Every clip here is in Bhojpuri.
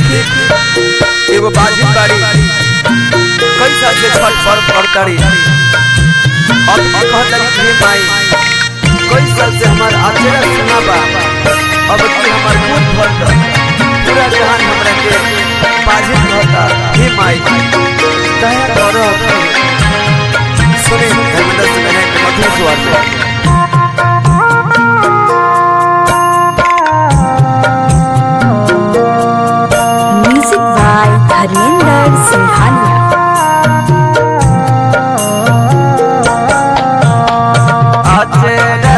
देखी एगो बाजी बाड़ी कई साल से छठ पर्व करताड़ी अब की कहतारी कि हे माई कई साल से हमार आचरा सुना बा अब की हमार मुंह भर द पूरा जहान हमरा के बाजी कहता हे माई दया करो सुने धर्मेंद्र से मैंने मधुर स्वर से म्यूजिक बाय धर्मेंद्र सिंघानिया अचरा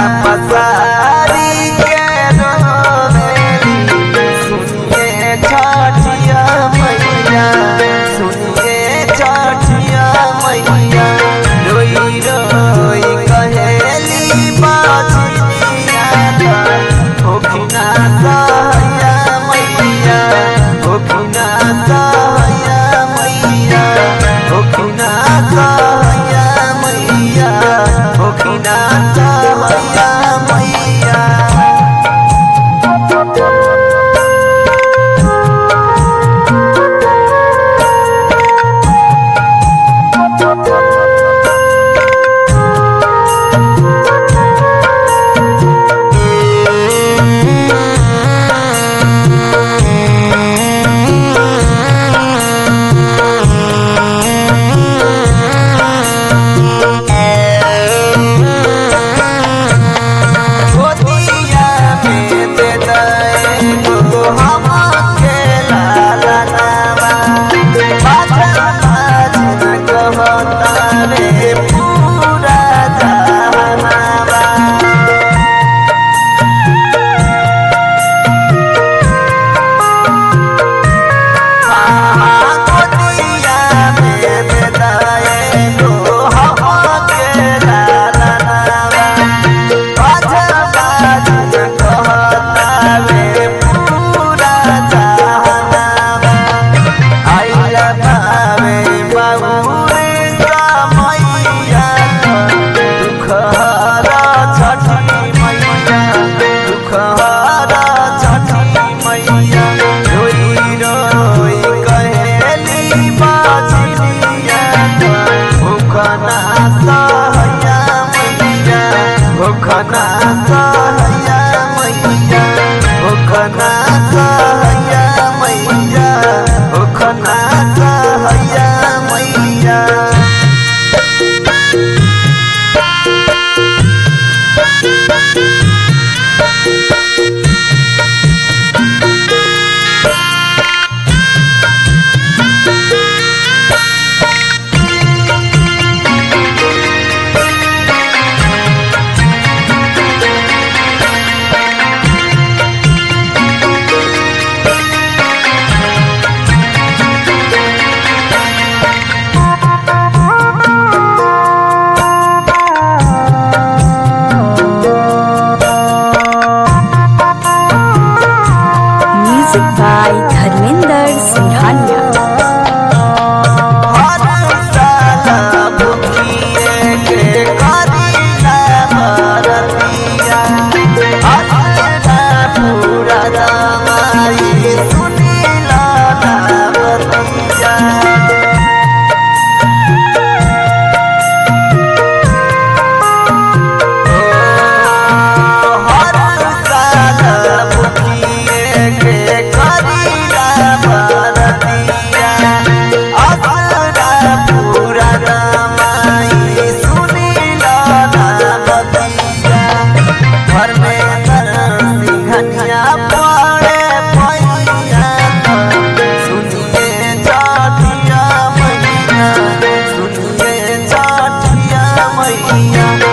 पसारी के रोवेली सुनिए छठिया मैया सुनिए छठिया मैया रोई रोई कहेली बाजनिया होखिना सहया मैया होखिना सहया मैया होखिना सहया मैया होखिना सहया मैया गोदिया में दे दे गो हम खेला लालावा बाजा बाजन कहता रे पूरा जहानावा गोदिया में दे दे गो हम खेला लालावा बाजा बाजन कहता रे पूरा जहानावा आइला भावे बाबूरे समैया दुख हरा छठी मैया दुख हरा छठी मैया रोई रोई कहेली बाजनिया भूखना सहया मैया भूखना सहया मैया भूखना सहया मैया भूखना सहया मैया म्यूजिक बाय धर्मेंद्र सिंघानिया हर साला भुखिए के करीला भरतिया असरा पूरा दमाई सुनीला नावतिया हर साला भुखिए के करीला भरतिया असरा पूरा दमाई सुनीला नावतिया घर में सिंघनिया पड़े पैया सुनिए जाठिया मैया सुनिए जाठिया मैया